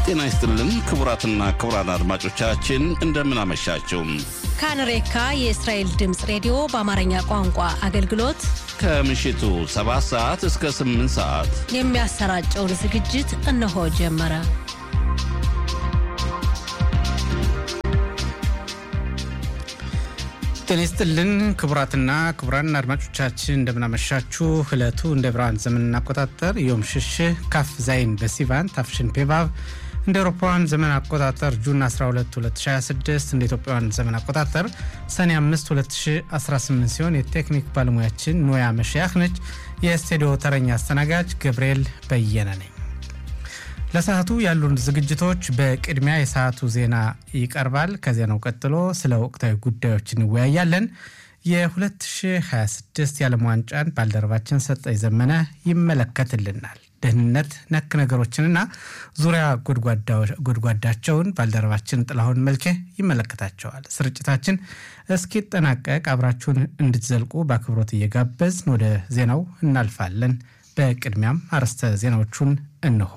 ጤና ይስጥልን ክቡራትና ክቡራን አድማጮቻችን እንደምን አመሻችሁ። ካንሬካ የእስራኤል ድምፅ ሬዲዮ በአማርኛ ቋንቋ አገልግሎት ከምሽቱ 7 ሰዓት እስከ 8 ሰዓት የሚያሰራጨውን ዝግጅት እነሆ ጀመረ። ጤና ይስጥልን ክቡራትና ክቡራን አድማጮቻችን እንደምናመሻችሁ። እለቱ እንደ ብርሃን ዘመን አቆጣጠር ዮም ሽሽህ ካፍ ዛይን በሲቫን ታፍሽን ፔቫቭ እንደ አውሮፓውያን ዘመን አቆጣጠር ጁን 12 2026 እንደ ኢትዮጵያውያን ዘመን አቆጣጠር ሰኔ 5 2018 ሲሆን የቴክኒክ ባለሙያችን ኖያ መሸያህ ነች። የስቱዲዮ ተረኛ አስተናጋጅ ገብርኤል በየነ ነኝ። ለሰዓቱ ያሉን ዝግጅቶች በቅድሚያ የሰዓቱ ዜና ይቀርባል። ከዜናው ቀጥሎ ስለ ወቅታዊ ጉዳዮች እንወያያለን። የ2026 የዓለም ዋንጫን ባልደረባችን ሰጠኝ ዘመነ ይመለከትልናል። ደህንነት ነክ ነገሮችንና ዙሪያ ጎድጓዳቸውን ባልደረባችን ጥላሁን መልኬ ይመለከታቸዋል። ስርጭታችን እስኪጠናቀቅ አብራችሁን እንድትዘልቁ በአክብሮት እየጋበዝን ወደ ዜናው እናልፋለን። በቅድሚያም አርዕስተ ዜናዎቹን እንሆ።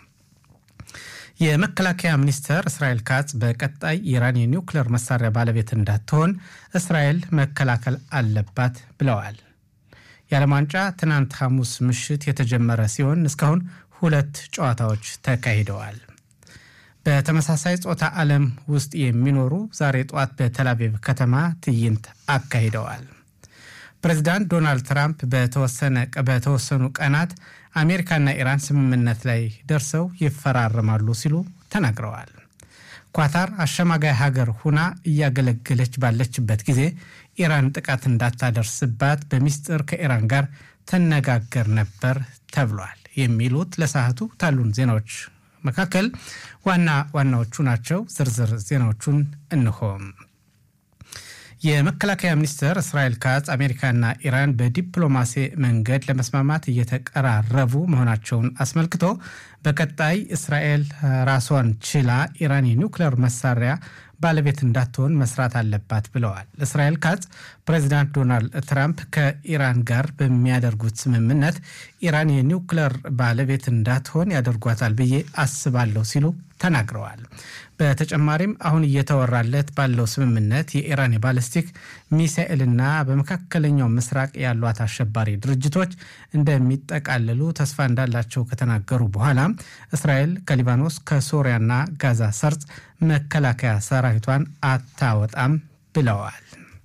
የመከላከያ ሚኒስተር እስራኤል ካጽ በቀጣይ ኢራን የኒውክሌር መሳሪያ ባለቤት እንዳትሆን እስራኤል መከላከል አለባት ብለዋል። የዓለም ዋንጫ ትናንት ሐሙስ ምሽት የተጀመረ ሲሆን እስካሁን ሁለት ጨዋታዎች ተካሂደዋል። በተመሳሳይ ጾታ ዓለም ውስጥ የሚኖሩ ዛሬ ጠዋት በተላቪቭ ከተማ ትዕይንት አካሂደዋል። ፕሬዚዳንት ዶናልድ ትራምፕ በተወሰኑ ቀናት አሜሪካና ኢራን ስምምነት ላይ ደርሰው ይፈራረማሉ ሲሉ ተናግረዋል። ኳታር አሸማጋይ ሀገር ሁና እያገለገለች ባለችበት ጊዜ ኢራን ጥቃት እንዳታደርስባት በሚስጥር ከኢራን ጋር ተነጋገር ነበር ተብሏል። የሚሉት ለሰዓቱ ካሉን ዜናዎች መካከል ዋና ዋናዎቹ ናቸው። ዝርዝር ዜናዎቹን እንሆም። የመከላከያ ሚኒስትር እስራኤል ካጽ አሜሪካና ኢራን በዲፕሎማሲ መንገድ ለመስማማት እየተቀራረቡ መሆናቸውን አስመልክቶ በቀጣይ እስራኤል ራሷን ችላ ኢራን የኒውክሌር መሳሪያ ባለቤት እንዳትሆን መስራት አለባት ብለዋል። እስራኤል ካጽ ፕሬዚዳንት ዶናልድ ትራምፕ ከኢራን ጋር በሚያደርጉት ስምምነት ኢራን የኒውክሌር ባለቤት እንዳትሆን ያደርጓታል ብዬ አስባለሁ ሲሉ ተናግረዋል። በተጨማሪም አሁን እየተወራለት ባለው ስምምነት የኢራን የባለስቲክ ሚሳኤልና በመካከለኛው ምስራቅ ያሏት አሸባሪ ድርጅቶች እንደሚጠቃለሉ ተስፋ እንዳላቸው ከተናገሩ በኋላ እስራኤል ከሊባኖስ ከሶሪያና ጋዛ ሰርጽ መከላከያ ሰራዊቷን አታወጣም ብለዋል።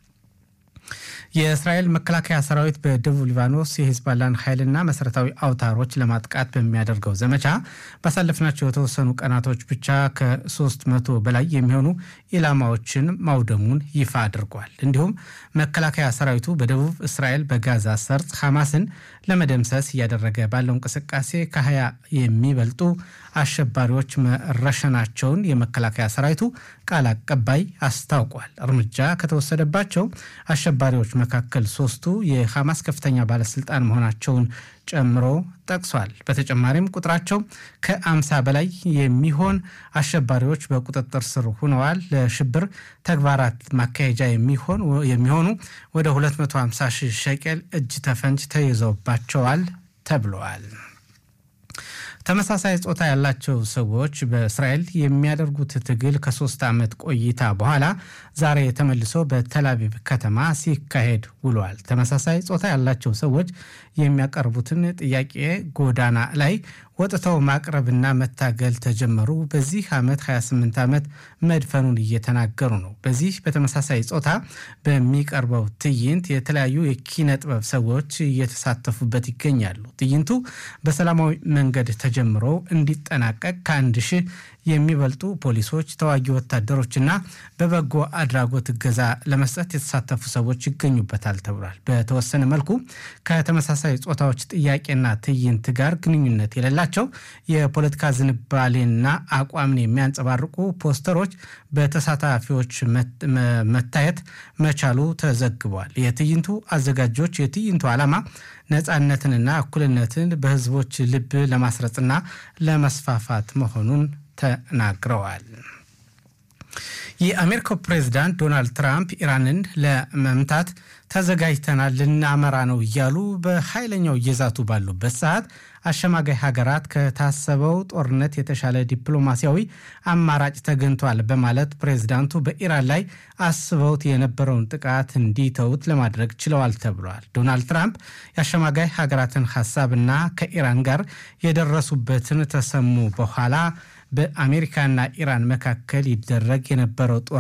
የእስራኤል መከላከያ ሰራዊት በደቡብ ሊባኖስ የሂዝባላን ኃይልና መሰረታዊ አውታሮች ለማጥቃት በሚያደርገው ዘመቻ ባሳለፍናቸው የተወሰኑ ቀናቶች ብቻ ከሶስት መቶ በላይ የሚሆኑ ኢላማዎችን ማውደሙን ይፋ አድርጓል። እንዲሁም መከላከያ ሰራዊቱ በደቡብ እስራኤል በጋዛ ሰርጽ ሐማስን ለመደምሰስ እያደረገ ባለው እንቅስቃሴ ከሀያ የሚበልጡ አሸባሪዎች መረሸናቸውን የመከላከያ ሰራዊቱ ቃል አቀባይ አስታውቋል። እርምጃ ከተወሰደባቸው አሸባሪዎች መካከል ሶስቱ የሐማስ ከፍተኛ ባለስልጣን መሆናቸውን ጨምሮ ጠቅሷል። በተጨማሪም ቁጥራቸው ከአምሳ በላይ የሚሆን አሸባሪዎች በቁጥጥር ስር ሆነዋል። ለሽብር ተግባራት ማካሄጃ የሚሆኑ ወደ 250 ሺህ ሸቄል እጅ ተፈንጅ ተይዘውባቸዋል ተብለዋል። ተመሳሳይ ጾታ ያላቸው ሰዎች በእስራኤል የሚያደርጉት ትግል ከሶስት ዓመት ቆይታ በኋላ ዛሬ ተመልሶ በተላቪቭ ከተማ ሲካሄድ ውሏል። ተመሳሳይ ጾታ ያላቸው ሰዎች የሚያቀርቡትን ጥያቄ ጎዳና ላይ ወጥተው ማቅረብና መታገል ተጀመሩ። በዚህ ዓመት 28 ዓመት መድፈኑን እየተናገሩ ነው። በዚህ በተመሳሳይ ጾታ በሚቀርበው ትዕይንት የተለያዩ የኪነ ጥበብ ሰዎች እየተሳተፉበት ይገኛሉ። ትዕይንቱ በሰላማዊ መንገድ ተጀምሮ እንዲጠናቀቅ ከአንድ ሺህ የሚበልጡ ፖሊሶች፣ ተዋጊ ወታደሮችና በበጎ አድራጎት እገዛ ለመስጠት የተሳተፉ ሰዎች ይገኙበታል ተብሏል። በተወሰነ መልኩ ከተመሳሳይ ጾታዎች ጥያቄና ትዕይንት ጋር ግንኙነት የሌላቸው የፖለቲካ ዝንባሌና አቋምን የሚያንጸባርቁ ፖስተሮች በተሳታፊዎች መታየት መቻሉ ተዘግቧል። የትዕይንቱ አዘጋጆች የትዕይንቱ ዓላማ ነፃነትንና እኩልነትን በሕዝቦች ልብ ለማስረጽና ለመስፋፋት መሆኑን ተናግረዋል። የአሜሪካው ፕሬዚዳንት ዶናልድ ትራምፕ ኢራንን ለመምታት ተዘጋጅተናል ልናመራ ነው እያሉ በኃይለኛው እየዛቱ ባሉበት ሰዓት አሸማጋይ ሀገራት ከታሰበው ጦርነት የተሻለ ዲፕሎማሲያዊ አማራጭ ተገኝቷል በማለት ፕሬዚዳንቱ በኢራን ላይ አስበውት የነበረውን ጥቃት እንዲተውት ለማድረግ ችለዋል ተብሏል። ዶናልድ ትራምፕ የአሸማጋይ ሀገራትን ሀሳብና ከኢራን ጋር የደረሱበትን ተሰሙ በኋላ በአሜሪካና ኢራን መካከል ይደረግ የነበረው ጦር